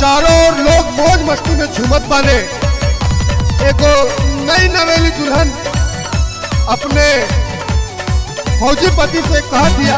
चारों ओर लोग मौज मस्ती में झूमत बाने एगो नई नवेली दुल्हन अपने फौजी पति से कह दिया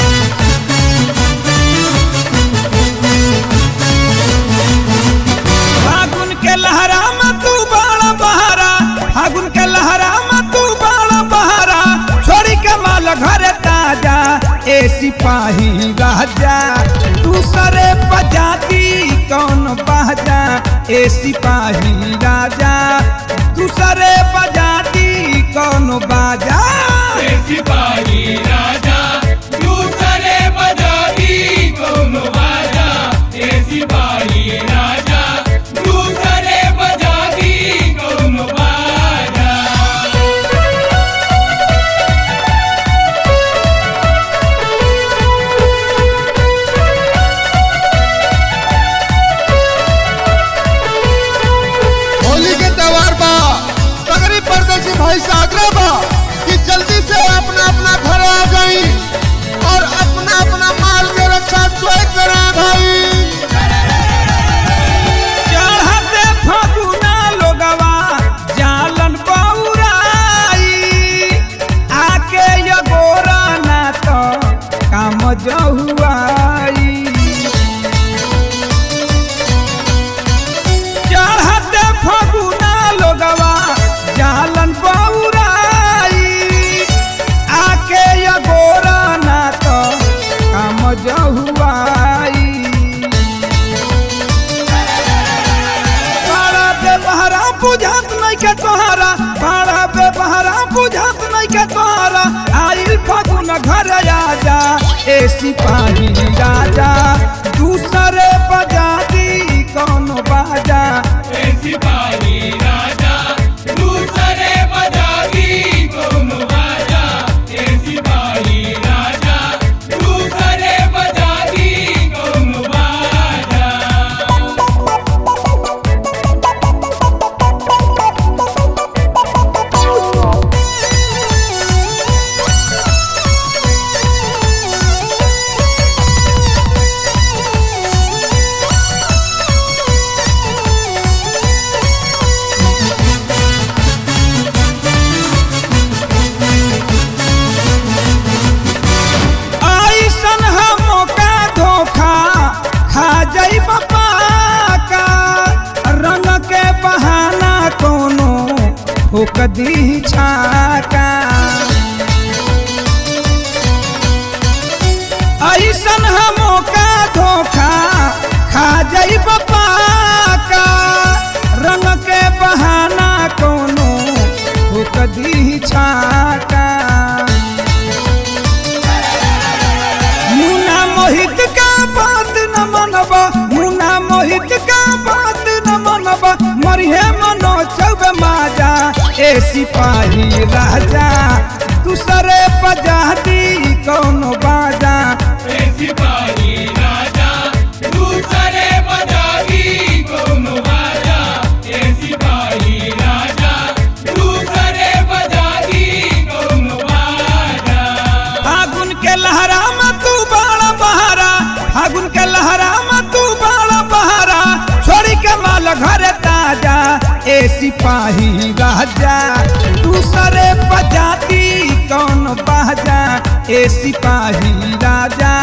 फागुन के लहरा में तू बाड़ा बहारा फागुन के लहरा में तू बाड़ा बहारा छोड़ी के माल घर ताजा ए सिपाही राजा दूसरे बजाती कौन बाजा ए सिपाही राजा दूसरे बजाती कौन बाजा सिपाही राजा दूसरे बजाती कौन बाजा ए सिपाही राजा दूसरे बजाती कौन बाजा होली के त्योहार बा सगरी परदेसी भाई से आग्रह बा कि जल्दी से अपना अपना घर आ जाई और अपना अपना माल के रक्षा स्वयं करा भाई चढ़ते फगुना लोगवा जालन बौराई आके ये गोरा ना तो काम जहुआई चढ़ते फगुना लोगवा जालन बौराई आके ये गोरा ना तो काम जहुआई बाड़ा पे बहरा बुझात नहीं के तोहरा बाड़ा पे बहरा बुझात नहीं के तोहरा आइल फागुन घर आजा ए सिपाही राजा दूसरे बजाती कौन बाजा ए सिपाही राजा दूसरे बजाती कौन बाजा ए सिपाही राजा दूसरे बजाती कौन बाजा ऐसन हम मौका धोखा खा जाई बापा का रंग के बहाना कोनो होक दी छाका ऐसन हम मौका धोखा खा जाई बापा का रंग के बहाना कोनो होक दी छाका मुना मोहित का बात न मनबा मुना मोहित का बात न मनबा मरिहे मनो चौब माजा ए सिपाही राजा दूसरे बजाती कौन बाजा ए सिपाही राजा दूसरे बजाती कौन बाजा ए सिपाही राजा दूसरे बजाती कौन बाजा फागुन के लहरा में तू बाड़ा बहारा फागुन के लहरा में तू बाड़ा बहारा छोड़ी के माल घर ताजा ए सिपाही राजा दूसरे बजाती कौन बाजा ए सिपाही राजा